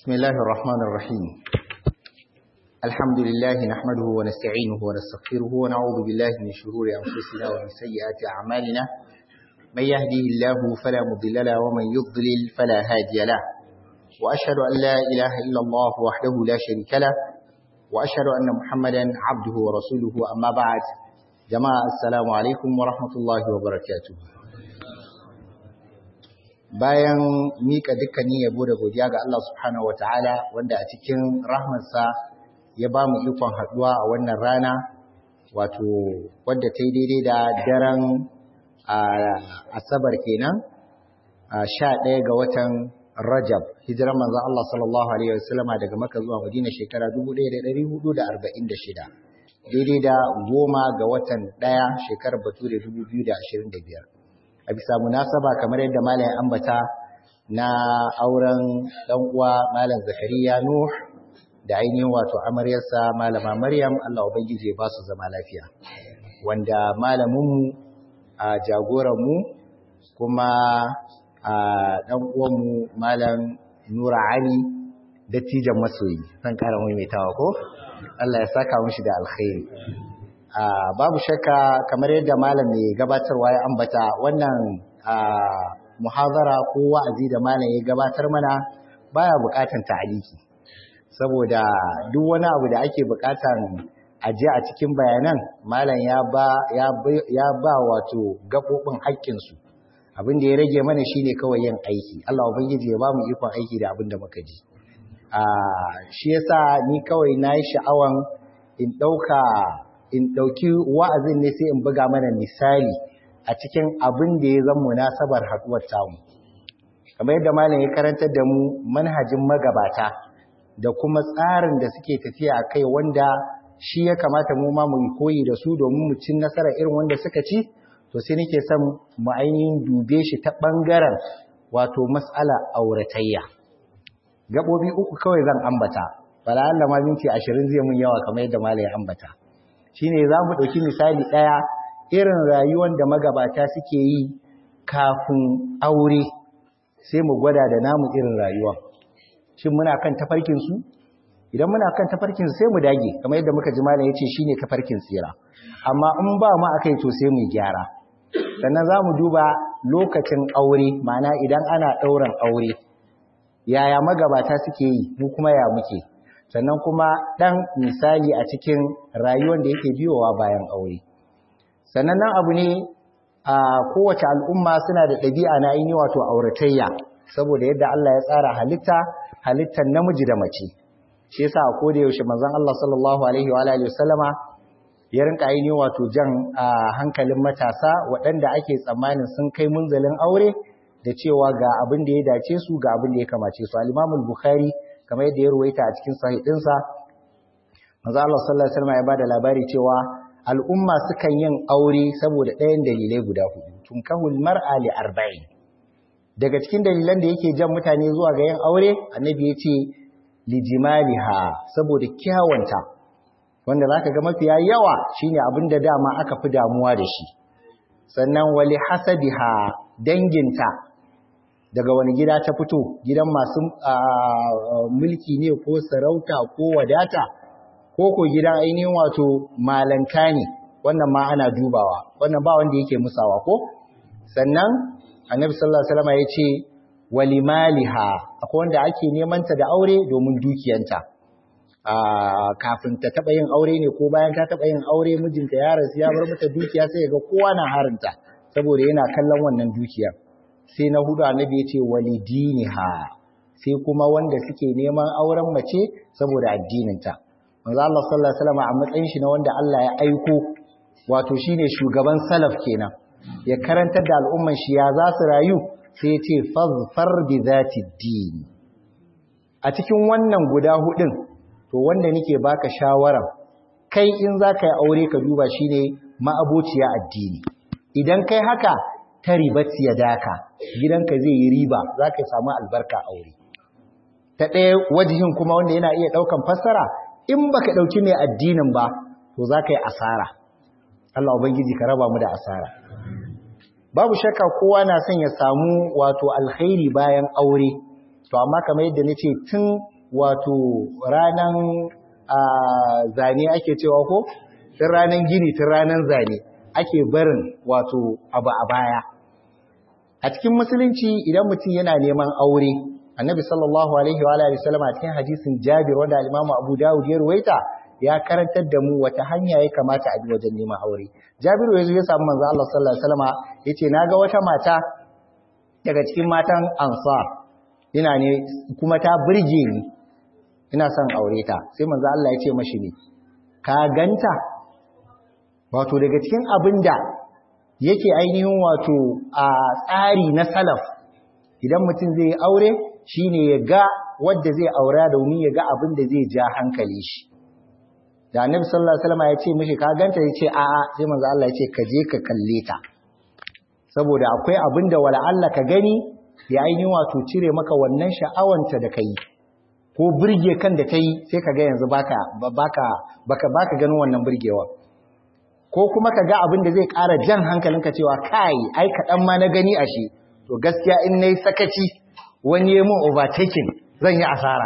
بسم الله الرحمن الرحيم الحمد لله نحمده ونستعينه ونستغفره ونعوذ بالله من شرور أنفسنا ومن سيئات أعمالنا من يهديه الله فلا مضل له ومن يضلل فلا هادي له وأشهد أن لا إله إلا الله وحده لا شريك له وأشهد أن محمدا عبده ورسوله أما بعد جماعة السلام عليكم ورحمة الله وبركاته bayan mika dukkanin yabo da godiya ga Allah subhanahu wataala wanda a cikin rahmarsa ya ba mu ikon haduwa a wannan rana wato wadda ta yi daidai da daren asabar kenan sha ɗaya ga watan rajab hijiran manzon Allah sallallahu alaihi wasallama daga maka zuwa madina shekara 1446 daidai da goma ga watan ɗaya shekarar bature 2025 a bisa munasaba kamar yadda malam ya ambata na auren dan uwa malam zakariya nuh da ainihin wato amaryarsa malama maryam Allah ubangiji ya ba su zama lafiya wanda malaminmu a jagoranmu kuma a dan uwanmu malam nura ali dattijan masoyi zan kara maimaitawa ko Allah ya saka mishi da alkhairi babu shakka kamar yadda malam mai gabatarwa ya ambata wannan muhazara ko wa'azi da malam ya gabatar mana baya bukatan ta'aliki saboda duk wani abu da ake bukatan aje a cikin bayanan malam ya ba ya ya ba wato gabobin haƙƙin su abin da ya rage mana shine kawai yin aiki Allah ubangiji ya ba mu ikon aiki da abin da muka ji shi yasa ni kawai nayi sha'awan in dauka in ɗauki wa'azin ne sai in buga mana misali a cikin abin da ya zan munasabar haɗuwar tamu. Kamar yadda malam ya karantar da mu manhajin magabata da kuma tsarin da suke tafiya a kai wanda shi ya kamata mu ma mu yi koyi da su domin mu cin nasara irin wanda suka ci, to sai nake son mu ainihin dube shi ta ɓangaren wato mas'ala auratayya. Gaɓoɓi uku kawai zan ambata, bala Allah ma minti ashirin zai mun yawa kamar yadda malam ya ambata. shine za mu ɗauki misali ɗaya irin rayuwar da magabata suke yi kafin aure sai mu gwada da namu irin rayuwa shin muna kan tafarkinsu idan muna kan tafarkinsu sai mu dage kamar yadda muka ji malam ya ce shi ne tafarkin tsira amma in ba mu a kai to sai mu gyara sannan za mu duba lokacin aure ma'ana idan ana ɗauran aure yaya magabata suke yi mu kuma ya muke sannan kuma ɗan misali a cikin rayuwar da yake biyowa bayan aure sannan nan abu ne a kowace al'umma suna da ɗabi'a na aini wato auratayya saboda yadda Allah ya tsara halitta halittar namiji da mace shi yasa a koda yaushe manzon Allah sallallahu alaihi wa alihi wasallama ya rinka aini wato jan hankalin matasa waɗanda ake tsammanin sun kai munzalin aure da cewa ga abin da ya dace su ga abin da ya kamace su al-Imam al-Bukhari kamar yadda ya ruwaita a cikin sahihdinsa manzo Allah sallallahu alaihi wasallam ya bada labari cewa al'umma sukan yin aure saboda ɗayan dalilai guda hudu tunkahul mar'a li arba'in daga cikin dalilan da yake jan mutane zuwa ga yin aure annabi ya ce li jimaliha saboda kyawanta wanda zaka ga mafiya yawa shine abin da dama aka fi damuwa da shi sannan wali hasabiha danginta daga wani gida ta fito gidan masu mulki ne ko sarauta ko wadata ko ko gidan ainihin wato malanka ne wannan ma ana dubawa wannan ba wanda yake musawa ko sannan annabi sallallahu alaihi wasallam ya ce walimaliha akwai wanda ake neman ta da aure domin dukiyanta kafin ta taba yin aure ne ko bayan ta taba yin aure mijinta ya rasu ya bar mata dukiya sai ga kowa na harinta saboda yana kallon wannan dukiyar sai na hudu annabi ya ce walidiniha sai kuma wanda suke neman auren mace saboda addininta manzo Allah sallallahu alaihi wasallam a matsayin shi na wanda Allah ya aiko wato shine shugaban salaf kenan ya karantar da al'umman shi ya za su rayu sai ya ce fazfar bi zati din a cikin wannan guda hudun to wanda nake baka shawara kai in zaka yi aure ka duba shine ma'abociya addini idan kai haka ta ribat ya daka gidanka zai yi riba za ka samu albarka aure ta ɗaya wajihin kuma wanda yana iya ɗaukan fassara in baka ɗauki mai addinin ba to za ka yi asara Allah Ubangiji ka raba mu da asara babu shakka kowa na son ya samu wato alkhairi bayan aure to amma kamar yadda nace tun wato ranan zane ake cewa ko tun ranan gini tun ranan zane ake barin wato abu a baya a cikin musulunci idan mutum yana neman aure annabi sallallahu alaihi wa alihi wasallam a cikin hadisin Jabir wanda al-Imam Abu Dawud ya ruwaita ya karantar da mu wata hanya ya kamata a bi wajen neman aure Jabiru yazo ya samu manzo Allah sallallahu alaihi wasallam yace naga wata mata daga cikin matan Ansar ina ne kuma ta burge ni ina son aure ta sai manzo Allah ya ce mashi ne ka ganta wato daga cikin abinda yake ainihin wato a tsari na salaf idan mutum zai yi aure shine ya ga wadda zai aura domin ya ga abin da zai ja hankali shi da annabi sallallahu alaihi wasallam ya ce mishi ka ganta ya ce a'a sai manzo Allah ya ce ka je ka kalle ta saboda akwai abin da wala Allah ka gani ya ainihin wato cire maka wannan sha'awanta da kai ko burge kan da kai sai ka ga yanzu baka baka baka baka ganin wannan burgewa ko kuma ka ga abin da zai ƙara jan hankalinka cewa kai ai kaɗan ma na gani a shi to gaskiya in nayi sakaci wani ya mun overtaking zan yi asara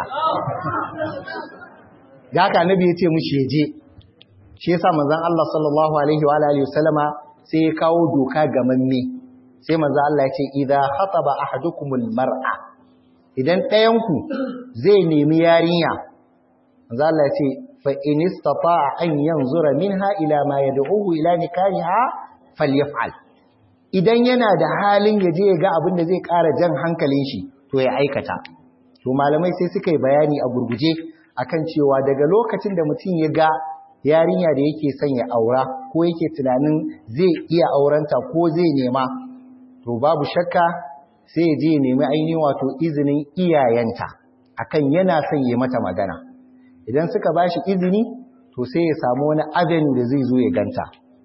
da haka annabi ya ce mushi je shi yasa manzon Allah sallallahu alaihi wa alihi wasallama sai ya kawo doka ga mamme sai manzon Allah ya ce idza khataba ahadukumul mar'a idan ɗayan ku zai nemi yarinya manzon Allah ya ce fa in istata'a an yanzura minha ila ma yad'uhu ila nikahiha falyaf'al idan yana da halin ya je ya ga abin da zai ƙara jan hankalin shi to ya aikata to malamai sai suka yi bayani a gurguje akan cewa daga lokacin da mutum ya ga yarinya da yake son ya aura ko yake tunanin zai iya aurenta ko zai nema to babu shakka sai ya je ya nemi ainihin wato izinin iyayenta akan yana son ya mata magana idan suka bashi izini to sai ya samu wani avenue da zai zo ya ganta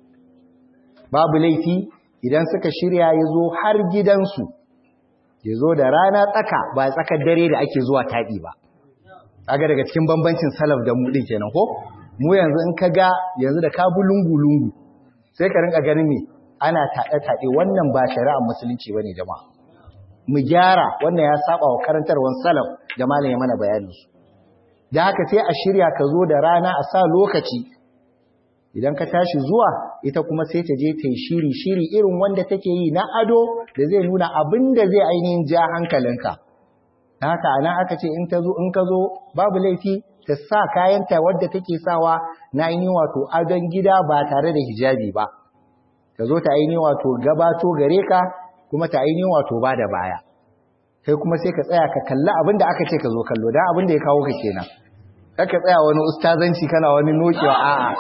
babu laifi idan suka shirya ya zo har gidansu ya zo da rana tsaka ba tsakar dare da ake zuwa taɗi ba aga daga cikin bambancin salaf da mu ɗin kenan ko mu yanzu in ka ga yanzu da ka bu lungu-lungu sai ka rinka ganin me ana taɗe-taɗe wannan ba shari'ar musulunci ba ne jama'a mu gyara wannan ya saba wa karantarwar salaf da malam ya mana bayanin su da haka sai a shirya ka zo da rana a sa lokaci idan ka tashi zuwa ita kuma sai ta je ta yi shiri shiri irin wanda take yi na ado da zai nuna abin da zai ainihin ja hankalinka haka anan aka ce in ta zo in ka zo babu laifi ta sa kayanta wadda take sawa na ainihin wato adon gida ba tare da hijabi ba ta zo ta ainihin wato gabato gare ka kuma ta ainihin wato ba da baya kai kuma sai ka tsaya ka kalli abin da aka ce ka zo kallo don abin da ya kawo ka kenan kar ka tsaya wani ustazanci kana wani nokewa a'a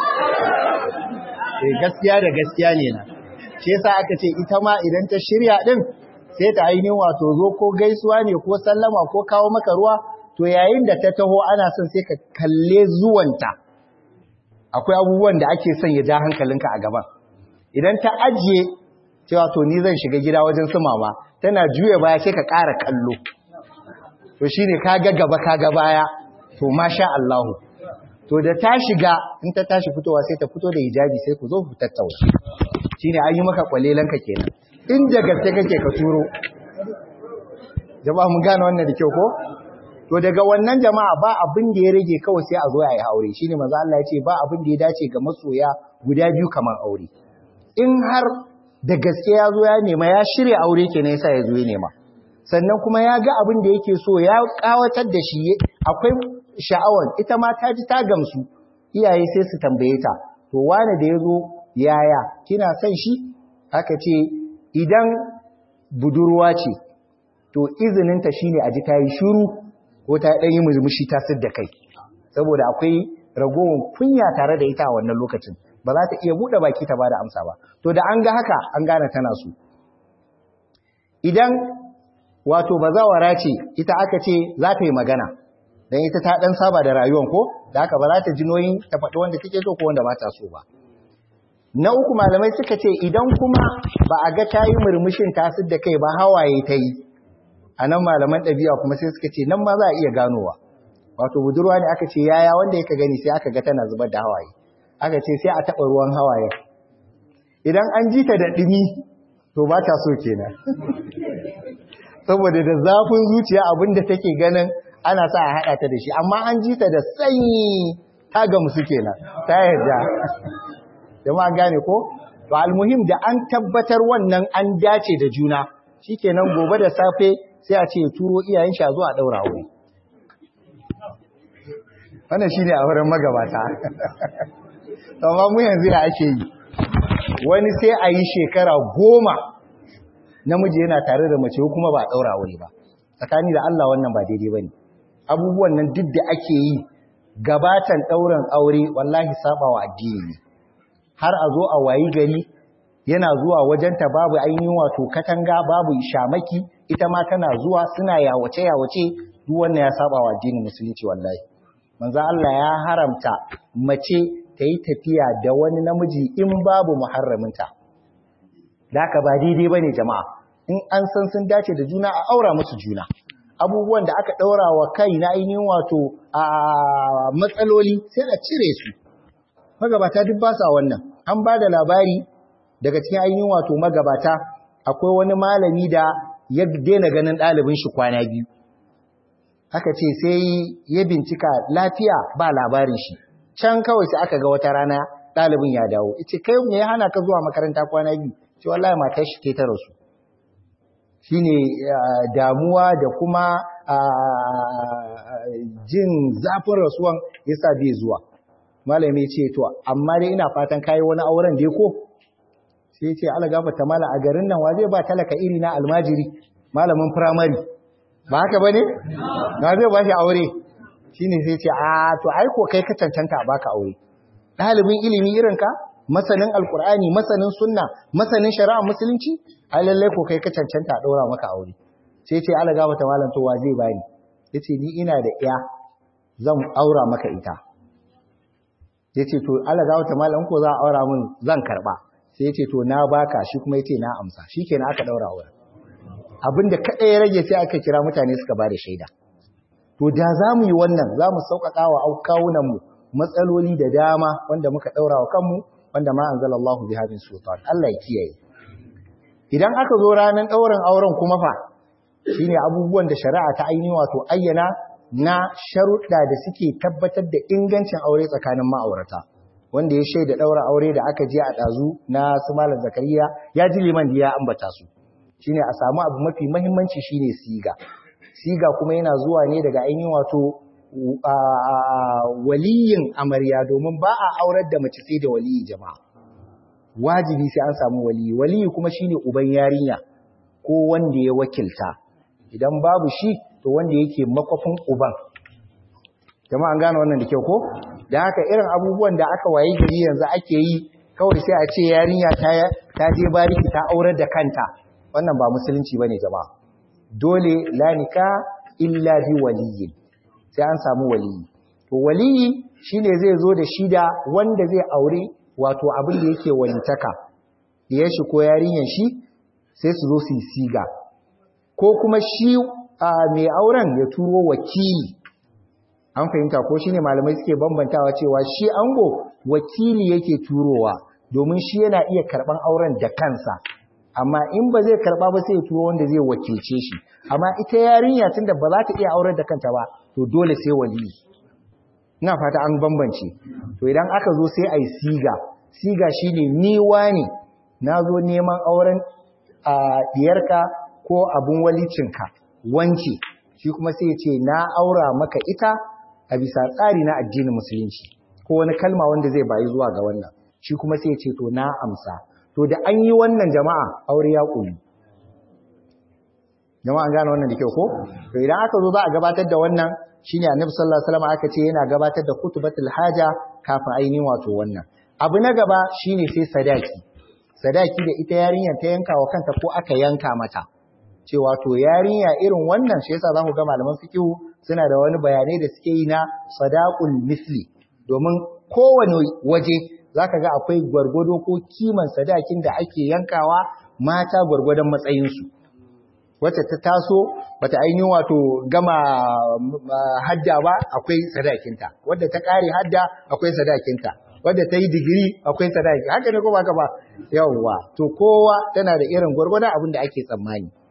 eh gaskiya da gaskiya ne na shi yasa aka ce ita ma idan ta shirya din sai ta ainihin wato zo ko gaisuwa ne ko sallama ko kawo maka ruwa to yayin da ta taho ana son sai ka kalle zuwanta akwai abubuwan da ake son ya ja hankalinka a gaban idan ta ajiye cewa to ni zan shiga gida wajen su mama tana juya baya sai ka ƙara kallo to shine ka ga gaba ka ga baya to masha Allah to da ta shiga in ta tashi fitowa sai ta fito da hijabi sai ku zo ku tattauna shine an yi maka kwalelanka kenan in da gaske kake ka turo jama'a mun gane wannan da kyau ko to daga wannan jama'a ba abin da ya rage kawai sai a zo yayi aure shine manzo Allah ya ce ba abin da ya dace ga masoya guda biyu kamar aure in har da gaske ya zo ya nema ya shirya aure kenan yasa ya zo ya nema sannan kuma ya ga abin da yake so ya kawatar da shi akwai sha'awar ita ma ta ji ta gamsu iyaye sai su tambaye ta to wane da ya zo yaya kina son shi aka ce idan budurwa ce to izininta shine a ji ta yi shiru ko ta ɗan yi murmushi ta da kai saboda akwai ragowar kunya tare da ita a wannan lokacin ba za ta iya buɗe baki ta bada amsa ba to da an ga haka an gane tana so idan wato bazawara ce ita aka ce za ta yi magana dan ita ta dan saba da rayuwar ko da haka ba za ta ji noyin ta faɗi wanda take so ko wanda ba ta so ba na uku malamai suka ce idan kuma ba a ga ta yi murmushin tasir da kai ba hawaye ta yi a nan malaman ɗabi'a kuma sai suka ce nan ma za a iya ganowa wato budurwa ne aka ce yaya wanda ya ka gani sai aka ga tana zubar da hawaye aka ce sai a taɓa ruwan hawaye idan an ji ta da ɗumi to ba ta so kenan saboda da zafin zuciya abinda take ganin ana sa a haɗa ta da shi amma an ji ta da sanyi ta gamsu kenan ta yarda jama'a gane ko to almuhim da an tabbatar wannan an dace da juna shikenan gobe da safe sai a ce turo iyayen shi a zo a daura aure wannan shine a wurin magabata amma mu yanzu ya ake yi wani sai a yi shekara goma namiji yana tare da mace kuma ba a daura aure ba tsakani da Allah wannan ba daidai bane abubuwan nan duk da ake yi gabatan ɗaurin aure wallahi sabawa addini ne har a zo a wayi gari yana zuwa wajenta babu ainihin wato katanga babu shamaki ita ma tana zuwa suna yawace yawace duk wannan ya sabawa addinin musulunci wallahi manzo Allah ya haramta mace ta yi tafiya da wani namiji in babu muharraminta da haka ba daidai bane jama'a in an san sun dace da juna a aura musu juna abubuwan da aka ɗaura wa kai na ainihin wato a matsaloli sai a cire su magabata duk ba sa wannan an ba da labari daga cikin ainihin wato magabata akwai wani malami da ya daina ganin ɗalibin shi kwana biyu aka ce sai ya bincika lafiya ba labarin shi can kawai sai aka ga wata rana ɗalibin ya dawo ita kai me ya hana ka zuwa makaranta kwana biyu ce wallahi matar shi ta rasu shine damuwa da kuma jin zafin rasuwan yasa bai zuwa malami ce to amma dai ina fatan kai wani auren dai ko sai ya ce ala gafarta mala a garin nan wa zai ba talaka iri na almajiri malamin primary ba haka bane na zai ba shi aure shine sai ce a to ai ko kai ka cancanta a baka aure ɗalibin ilimi irin ka masanin alkur'ani masanin sunna masanin shari'a musulunci ai lalle ko kai ka cancanta a ɗora maka aure sai ce ala gaba ta malam to wa zai bani yace ni ina da iya zan aura maka ita yace to ala gaba ta malam ko za a aura min zan karba sai yace to na baka shi kuma yace na amsa shikenan aka daura aure abinda kada ya rage sai aka kira mutane suka bada shaida to da za mu yi wannan za mu sauƙaƙa wa kawunan mu matsaloli da dama wanda muka daura wa kanmu wanda ma anzalallahu biha min sultan Allah ya kiyaye idan aka zo ranar ɗaurin auren kuma fa shine abubuwan da shari'a ta ainihi wato ayyana na sharuɗa da suke tabbatar da ingancin aure tsakanin ma'aurata wanda ya shaida ɗaura aure da aka je a ɗazu na su malam zakariya ya ji liman da ya ambata su shine a samu abu mafi mahimmanci shine siga siga kuma yana zuwa ne daga ainihin wato waliyin amarya domin ba a aurar da mace sai da waliyi jama'a wajibi sai an samu waliyi waliyi kuma shine uban yarinya ko wanda ya wakilta idan babu shi to wanda yake makwafin uban jama'a an gane wannan da kyau ko da haka irin abubuwan da aka waye gari yanzu ake yi kawai sai a ce yarinya ta ta je bariki ta aurar da kanta wannan ba musulunci bane jama'a dole la nika illa bi waliyin sai an samu waliyi to waliyi shine zai zo da shida wanda zai aure wato abin da yake walitaka ya shi ko yarinyar shi sai su zo su yi siga ko kuma shi mai auren ya turo wakili an fahimta ko shine malamai suke bambantawa cewa shi ango wakili yake turowa domin shi yana iya karban auren da kansa amma in ba zai karba ba sai ya turo wanda zai wakilce shi amma ita yarinya tunda ba za ta iya auren da kanta ba to dole sai waliyi ina fata an bambance to idan aka zo sai ai siga siga shine ni wani nazo neman auren a diyarka ko abun walicinka wanke shi kuma sai ya ce na aura maka ita a bisa tsari na addinin musulunci ko wani kalma wanda zai bayi zuwa ga wannan shi kuma sai ya ce to na amsa to da an yi wannan jama'a aure ya ƙuni jama'a an gane wannan da kyau ko to idan aka zo za a gabatar da wannan shine annabi sallallahu alaihi wasallam aka ce yana gabatar da kutubatul haja kafin ainihin wato wannan abu na gaba shine sai sadaki sadaki da ita yarinyar ta yanka wa kanta ko aka yanka mata cewa to yarinya irin wannan shi yasa zaku ga malaman fiqh suna da wani bayanai da suke yi na sadaqul misli domin kowane waje zaka ga akwai gwargwado ko kiman sadakin da ake yankawa mata gwargwadon matsayin su wacce ta taso bata ainihin wato gama hadda ba akwai sadakinta wadda ta kare hadda akwai sadakinta wadda ta yi digiri akwai sadaki haka ne ko ba ka ba yawwa to kowa tana da irin gwargwadon abin da ake tsammani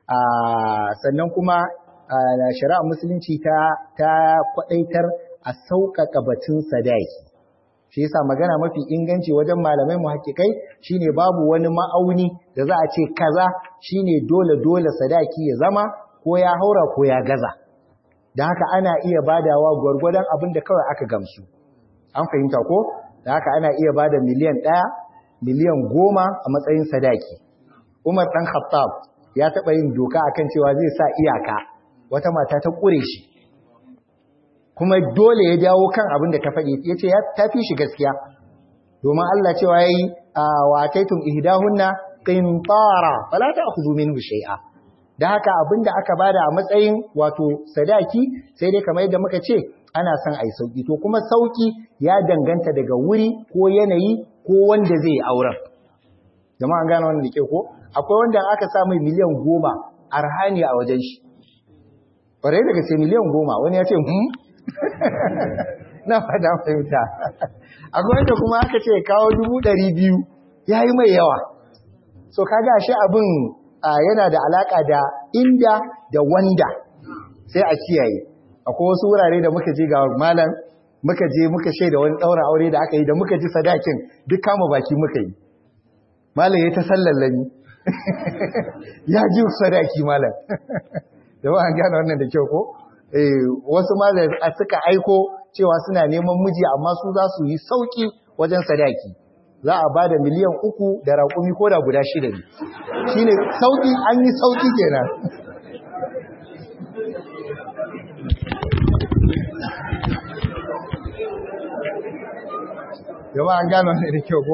sannan kuma shari'a musulunci ta ta kwadaitar a sauƙaƙa batun sadaki shi yasa magana mafi inganci wajen malamai muhakkikai shine babu wani ma'auni da za a ce kaza shine dole dole sadaki ya zama ko ya haura ko ya gaza da haka ana iya badawa gwargwadon abin da kawai aka gamsu an fahimta ko da haka ana iya bada miliyan ɗaya miliyan goma a matsayin sadaki umar ɗan khattab ya taɓa yin doka akan cewa zai sa iyaka wata mata ta ƙure shi kuma dole ya dawo kan abin da ta faɗi ya ce ta fi shi gaskiya domin Allah cewa ya yi a wataitun ihdahunna qintara fala ta'khudhu minhu shay'a da haka abin da aka bada a matsayin wato sadaki sai dai kamar yadda muka ce ana son ai sauki to kuma sauki ya danganta daga wuri ko yanayi ko wanda zai auren jama'a gane wannan da ke ko akwai wanda aka sa mai miliyan goma arhani a wajen shi ƙwarai daga ce miliyan goma wani ya ce hmm na fada fahimta akwai wanda kuma aka ce kawo dubu ɗari biyu ya yi mai yawa so kaga shi abin yana da alaƙa da inda da wanda sai a kiyaye akwai wasu wurare da muka je ga malam muka je muka shaida wani ɗaura aure da aka yi da muka ji sadakin duk kama baki muka yi malam ya ta sallallami ya ji sadaki malam da ba an gane wannan da kyau ko wasu malam suka aiko cewa suna neman miji amma su za su yi sauki wajen sadaki za a ba da miliyan uku da raƙumi ko da guda shida ne shi ne sauki an yi sauki kenan yaba an gano ne da kyau ko?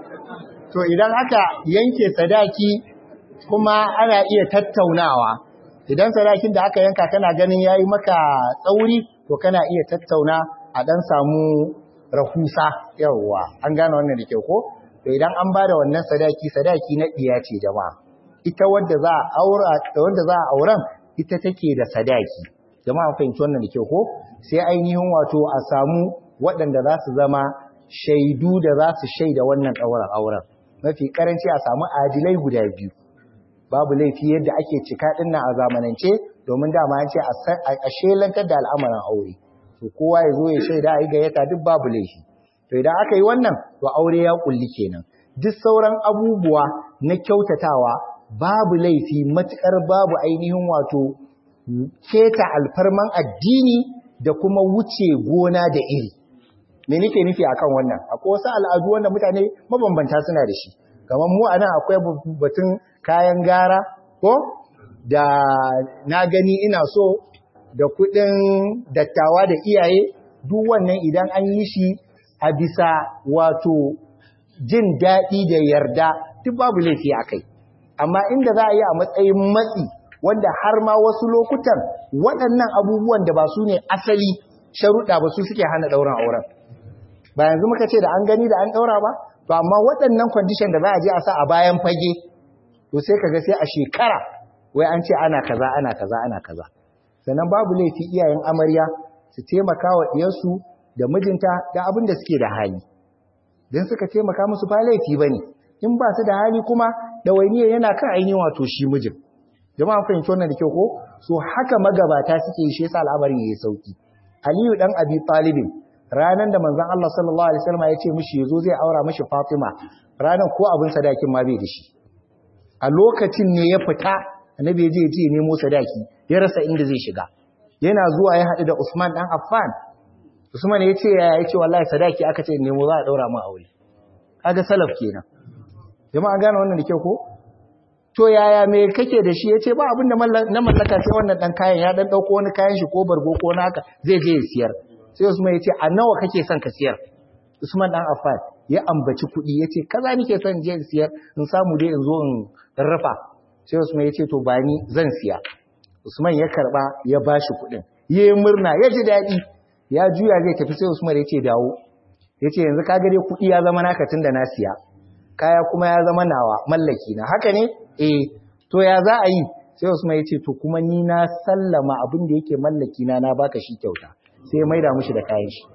to idan aka yanke sadaki kuma ana iya tattaunawa idan sadakin da aka yanka kana ganin yayi maka tsauri to kana iya tattauna a dan samu rahusa yawwa an gane wannan da kyau ko to idan an bada wannan sadaki sadaki na diya ce jama'a ita wanda za a aura wanda za a auren ita take da sadaki jama'a fahimci wannan da kyau ko sai ainihin wato a samu waɗanda za su zama shaidu da za su shaida wannan ɗaurin auren mafi karanci a samu adilai guda biyu babu laifi yadda ake cika dinnan a zamanance domin dama an ce a shelantar da al'amuran aure to kowa ya zo ya shaida a yi gayyata duk babu laifi to idan aka yi wannan to aure ya kulli kenan duk sauran abubuwa na kyautatawa babu laifi matukar babu ainihin wato keta alfarman addini da kuma wuce gona da iri me nake nufi akan wannan akwai wasu al'adu wanda mutane mabambanta suna da shi kamar mu anan akwai batun kayan gara ko da na gani ina so da kudin dattawa da iyaye duk wannan idan an yi shi a bisa wato jin daɗi da yarda duk babu laifi a kai amma inda za a yi a matsayin matsi wanda har ma wasu lokutan waɗannan abubuwan da ba su ne asali sharuɗa ba su suke hana ɗaurin auren ba yanzu muka ce da an gani da an ɗaura ba to amma waɗannan kwandishan da za a je a sa a bayan fage to sai kaga sai a shekara wai an ce ana kaza ana kaza ana kaza sannan babu laifi iyayen amarya su taimaka wa ɗiyarsu da mijinta da abin da suke da hali don suka taimaka musu ba laifi ba ne in ba su da hali kuma ɗawainiyar yana kan ainihin wato shi mijin jama'a fahimci wannan da kyau ko so haka magabata suke yi shi yasa al'amarin yayi sauki aliyu dan abi talibin ranan da manzon Allah sallallahu alaihi wasallam ya ce mishi yazo zai aura mishi Fatima ranan ko abin sadakin ma bai da shi a lokacin ne ya fita annabi ya je ya ce nemo sadaki ya rasa inda zai shiga yana zuwa ya haɗu da Usman dan Affan Usman ya ce ya ce wallahi sadaki aka ce nemo za a daura mu aure kaga salaf kenan jama'a gane wannan da kyau ko to yaya me kake da shi yace ba abin da na mallaka sai wannan dan kayan ya dan dauko wani kayan shi ko bargo ko naka zai je ya siyar sai Usman yace a nawa kake son ka siyar Usman dan Affan ya ambaci kuɗi yace kaza nake son je in siyar in samu dai in zo in rafa sai Usman yace to ba ni zan siya Usman ya karba ya bashi kuɗin yayi murna ya ji daɗi ya juya zai tafi sai Usman yace dawo yace yanzu ka ga dai kuɗi ya zama naka tunda na siya kaya kuma ya zama nawa mallaki na haka ne eh to ya za a yi sai Usman ya ce to kuma ni na sallama abin da yake mallaki na na baka shi kyauta sai ya maida mishi da kayan shi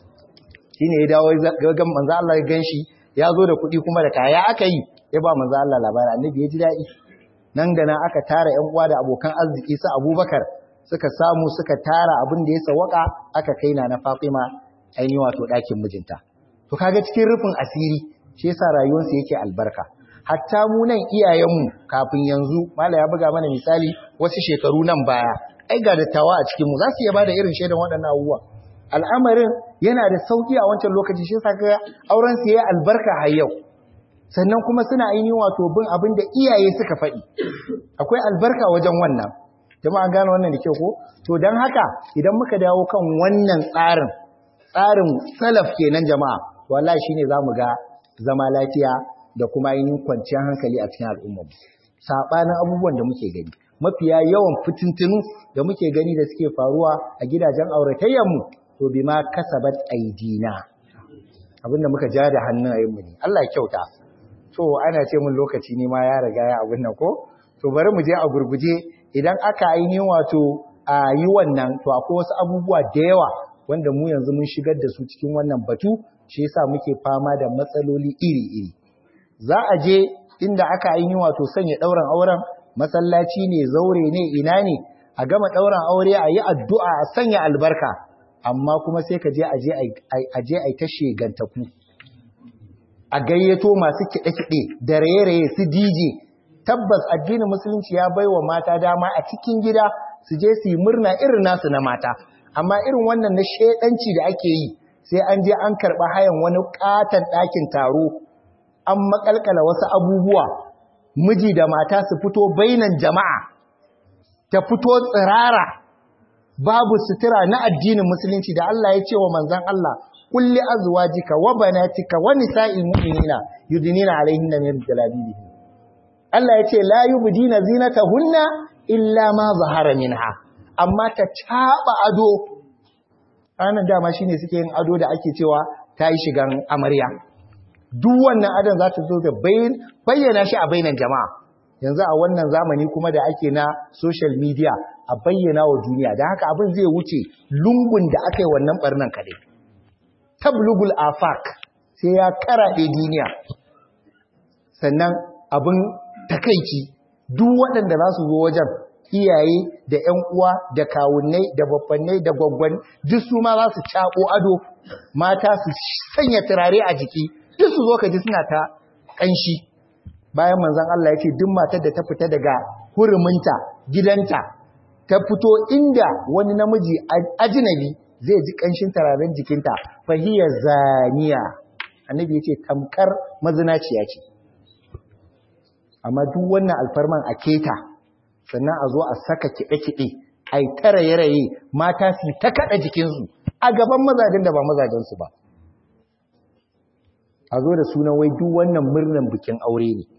shine ya dawo ga manzo Allah ya ganshi ya zo da kuɗi kuma da kaya aka yi ya ba manzo Allah labari annabi ya ji daɗi nan da nan aka tara ƴan uwa da abokan arziki su Abubakar suka samu suka tara abin da ya sawaka aka kai na na Fatima ainihin wato ɗakin mijinta to kaga cikin rufin asiri shi yasa rayuwarsu yake albarka hatta mu nan iyayenmu kafin yanzu mala ya buga mana misali wasu shekaru nan baya ai ga dattawa a cikin mu za su iya bada irin shaidan waɗannan abubuwa al'amarin yana da sauki a wancan lokaci shi yasa kaga auren su yayi albarka har yau sannan kuma suna ainihin wato bin abin da iyaye suka faɗi akwai albarka wajen wannan jama'a gane wannan da kyau ko to dan haka idan muka dawo kan wannan tsarin tsarin salaf kenan jama'a wallahi shine zamu ga zama lafiya da kuma yin kwanciyar hankali a cikin al'ummar mu sabanin abubuwan da muke gani mafiya yawan fitintunu da muke gani da suke faruwa a gidajen auratayyar mu to bima kasabat aidina abinda muka ja da hannayen mu ne Allah ya kyauta to ana ce mun lokaci ne ma ya riga ya abin nan ko to bari mu je a gurguje idan aka ainihin wato a yi wannan to akwai wasu abubuwa da yawa wanda mu yanzu mun shigar da su cikin wannan batu shi yasa muke fama da matsaloli iri-iri za a je inda aka yi wato sanya ɗauran auren masallaci ne zaure ne ina ne a gama ɗauran aure a yi addu'a a sanya albarka amma kuma sai ka je a je a ta shegantaku a gayyato masu kiɗe-kiɗe da raye-raye su DJ tabbas addinin musulunci ya baiwa mata dama a cikin gida su je su yi murna irin nasu na mata amma irin wannan na shedanci da ake yi sai an je an karɓa hayan wani ƙaton ɗakin taro an makalkala wasu abubuwa miji da mata su fito bainan jama'a ta fito tsirara babu sutura na addinin musulunci da Allah ya ce wa manzon Allah kulli azwajika wa banatika wa nisa'il mu'minina yudnina alaihinna min jalabibihin Allah ya ce la yubdina zinatahunna illa ma zahara minha amma ta caba ado ranar dama shine suke yin ado da ake cewa ta yi shigan amarya duk wannan adon za ta zo da bayyana shi a bainan jama'a yanzu a wannan zamani kuma da ake na social media a bayyana wa duniya da haka abin zai wuce lungun da aka yi wannan barnan kadai tablugul afak sai ya karaɗe duniya sannan abin takaici duk waɗanda za su zo wajen iyaye da ‘yan uwa da kawunnai da babbannai da gwaggwan duk su ma za su caɓo ado mata su sanya turare a jiki duk su zo ka ji suna ta ƙanshi bayan manzan Allah ya ce duk matar da ta fita daga huruminta gidanta ta fito inda wani namiji ajinabi zai ji ƙanshin turaren jikinta fahiyar zaniya annabi ya ce tamkar mazinaciya ce amma duk wannan alfarman a keta sannan a zo a saka kiɗe-kiɗe a yi ta raye-raye mata su ta kaɗa jikinsu a gaban mazajen da ba mazajensu ba a zo da sunan wai duk wannan murnan bikin aure ne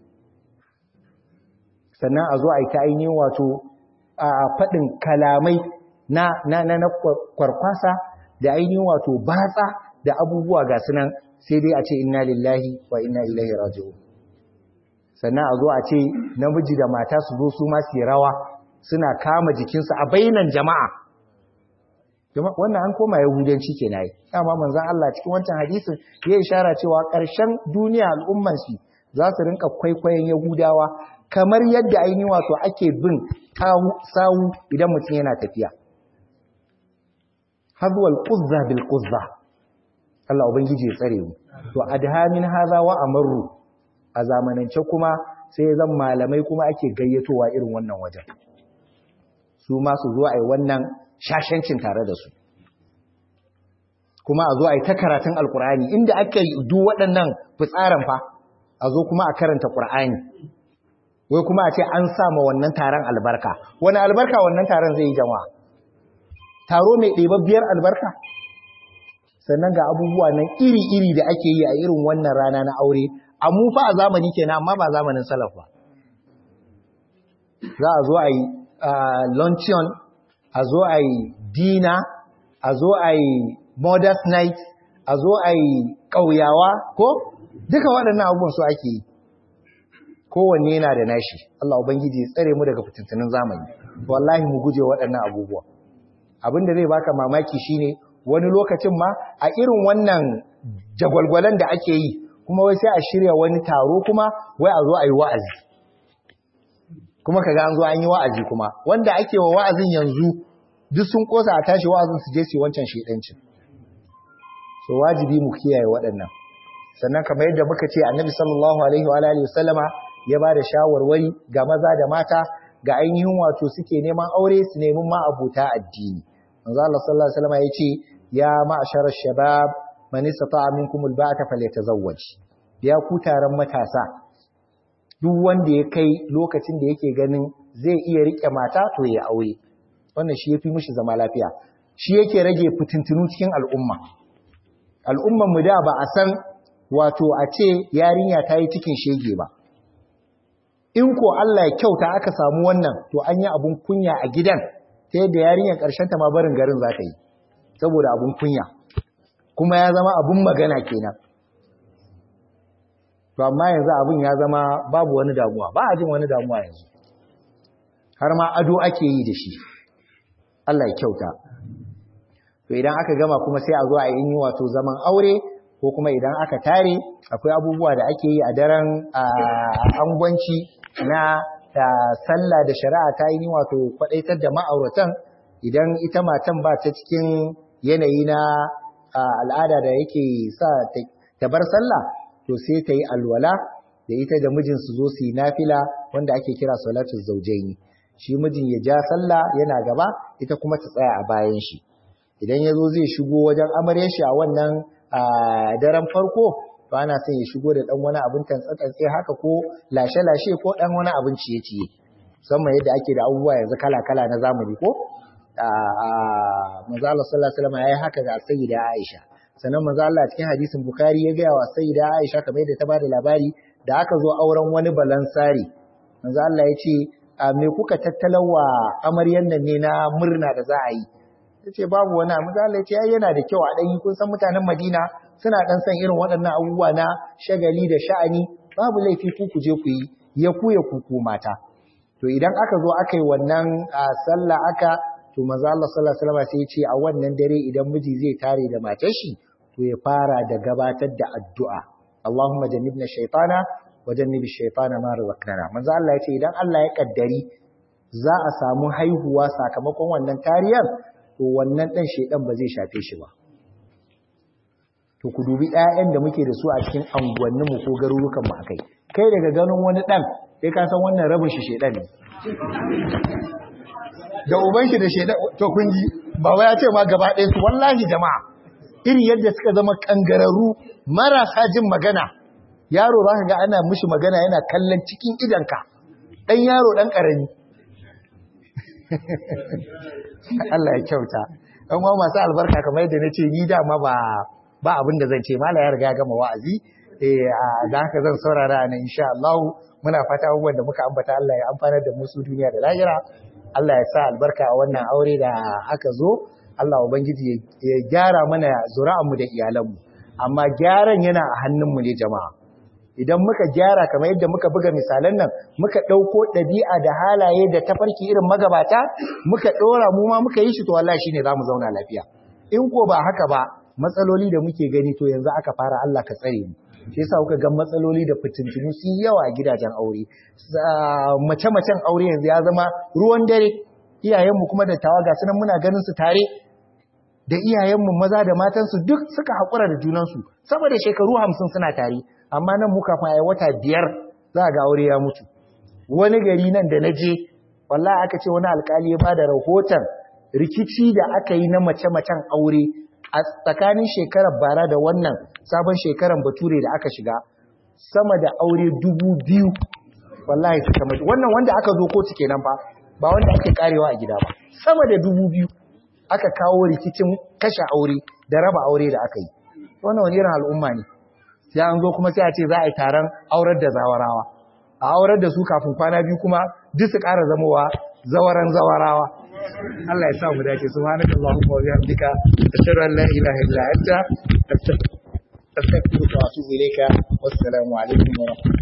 sannan a zo a yi ta ainihin wato a faɗin kalamai na, na, na, na kwarkwasa da ainihin wato batsa da abubuwa ga sunan sai dai a ce inna lillahi wa inna ilaihi raji'un sannan a zo a ce namiji da mata su zo su ma su rawa suna kama jikinsu a bainan jama'a wannan an koma yahudanci ke na yi dama manzan Allah cikin wancan hadisin ya ishara cewa ƙarshen duniya al'umman shi za su rinka kwaikwayon yahudawa kamar yadda ainihin wato ake bin sawu idan mutum yana tafiya hazwal quzza bil quzza Allah ubangiji ya tsare mu to adhamin hadha wa amaru a zamanance kuma sai zan malamai kuma ake gayyatowa irin wannan wajen su ma su zo a yi wannan shashancin tare da su kuma a zo a yi ta karatun alkur'ani inda aka yi duk waɗannan fitsarin fa a zo kuma a karanta ƙur'ani wai kuma a ce an sama wannan taron albarka wani albarka wannan taron zai yi jama'a taro mai ɗebabbiyar albarka sannan ga abubuwa nan iri-iri da ake yi a irin wannan rana na aure a mu fa a zamani kenan amma ba zamanin salaf ba za a zo a yi luncheon a zo a yi dina a zo a yi mothers night a zo a yi ƙauyawa ko duka waɗannan abubuwan su ake yi kowanne yana da nashi Allah ubangiji ya tsare mu daga fitintunin zamani wallahi mu guje waɗannan abubuwa abin da zai baka mamaki shine wani lokacin ma a irin wannan jagwalgwalan da ake yi kuma wai sai a shirya wani taro kuma wai a zo a yi wa'azi kuma kaga an zo an yi wa'azi kuma wanda ake wa wa'azin yanzu duk sun kosa a tashi wa'azin su je su wancan shedancin so wajibi mu kiyaye waɗannan sannan kamar yadda muka ce annabi sallallahu alaihi wa alihi wasallama ya ba da shawarwari ga maza da mata ga ainihin wato suke neman aure su nemi ma abuta addini manzo Allah sallallahu alaihi wasallama yace ya ma'ashar shabab man istata'a minkum alba'ata falyatazawwaj ya ku taron matasa duk wanda ya kai lokacin da yake ganin zai iya rike mata to ya aure wannan shi yafi mishi zama lafiya shi yake rage fitintunu cikin al'umma al'umman mu da ba a san wato a ce yarinya ta yi cikin shege ba in ko Allah ya kyauta aka samu wannan to an yi abun kunya a gidan ta yadda yarinyar ƙarshen ta ma barin garin za ta yi saboda abun kunya kuma ya zama abun magana kenan to amma yanzu abun ya zama babu wani damuwa ba a jin wani damuwa yanzu har ma ado ake yi da shi Allah ya kyauta to idan aka gama kuma sai a zo a yi wato zaman aure ko kuma idan aka tare akwai abubuwa da ake yi a daren angwanci na sallah da shari'a ta yi wato kwadaitar da ma'auratan idan ita matan ba ta cikin yanayi na al'ada da yake sa ta bar sallah to sai ta yi alwala da ita da mijin su zo su yi nafila wanda ake kira salatu zaujaini shi mijin ya ja sallah yana gaba ita kuma ta tsaya a bayan shi idan ya zo zai shigo wajen amarya shi a wannan daren farko to ana son ya shigo da dan wani abin tantsatse haka ko lashe-lashe ko dan wani abin ciye-ciye musamman yadda ake da abubuwa yanzu kala-kala na zamani ko manzo Allah sallallahu alaihi wasallam yayi haka ga sayyida Aisha sannan manzo Allah cikin hadisin Bukhari ya ga wa sayyida Aisha kamar yadda ta bada labari da aka zo auren wani balansari manzo Allah ya ce me kuka tattalawa amaryan nan ne na murna da za a yi yace babu wani manzo Allah ya ce ai yana da kyau a dan yi kun san mutanen Madina suna dan san irin waɗannan abubuwa na shagali da sha'ani babu laifi ku ku je ku yi ya ku ya ku ku mata to idan aka zo aka yi wannan sallah aka to manzo Allah sallallahu alaihi wasallam sai ya ce a wannan dare idan miji zai tare da matar shi to ya fara da gabatar da addu'a Allahumma jannibna shaytana wa jannibi shaytana ma razaqtana manzo Allah ya ce idan Allah ya kaddari za a samu haihuwa sakamakon wannan tariyar to wannan dan shedan ba zai shafe shi ba to ku dubi ƴaƴan da muke da su a cikin anguwannin mu ko garurukan mu akai kai daga ganin wani dan sai ka san wannan rabin shi shedan ne da uban shi da shedan to kun ji ba wai ya ce ma gaba ɗaya su wallahi jama'a irin yadda suka zama kangararru marasa jin magana yaro za ka ga ana mishi magana yana kallon cikin idanka ɗan yaro ɗan ƙarami Allah ya kyauta ɗan uwa masu albarka kamar yadda na ce ni dama ba ba abin da zan ce mala ya riga gama wa'azi eh da haka zan saurara nan insha Allah muna fata abubuwan da muka ambata Allah ya amfanar da mu su duniya da lahira Allah ya sa albarka a wannan aure da aka zo Allah ubangiji ya gyara mana zuri'anmu da iyalanmu amma gyaran yana a hannunmu ne jama'a idan muka gyara kamar yadda muka buga misalan nan muka ɗauko ɗabi'a da halaye da tafarki irin magabata muka ɗora mu ma muka yi shi to wallahi shine zamu zauna lafiya in ko ba haka ba matsaloli da muke gani to yanzu aka fara Allah ka tsare mu shi yasa kuka ga matsaloli da fitintunu su yawa a gidajen aure mace-macen aure yanzu ya zama ruwan dare iyayenmu kuma da tawaga sunan muna ganin su tare da iyayenmu maza da matansu duk suka haƙura da junansu saboda shekaru hamsin suna tare amma nan muka fa wata biyar za ga aure ya mutu wani gari nan da na je wallahi aka ce wani alkali ya bada rahoton rikici da aka yi na mace-macen aure a tsakanin shekarar bara da wannan sabon shekarar bature da aka shiga sama da aure dubu biyu wallahi suka mutu wannan wanda aka zo kotu kenan ba ba wanda ake karewa a gida ba sama da dubu biyu aka kawo rikicin kashe aure da raba aure da aka yi wannan wani irin al'umma ne sai an zo kuma sai a ce za a yi taron aurar da zawarawa a aurar da su kafin kwana biyu kuma duk su ƙara zamowa zawaran zawarawa Allah ya sa mu dace subhanaka allahumma wa bihamdika ashhadu an la ilaha illa anta astaghfiruka wa atubu ilayka wassalamu alaikum wa rahmatullahi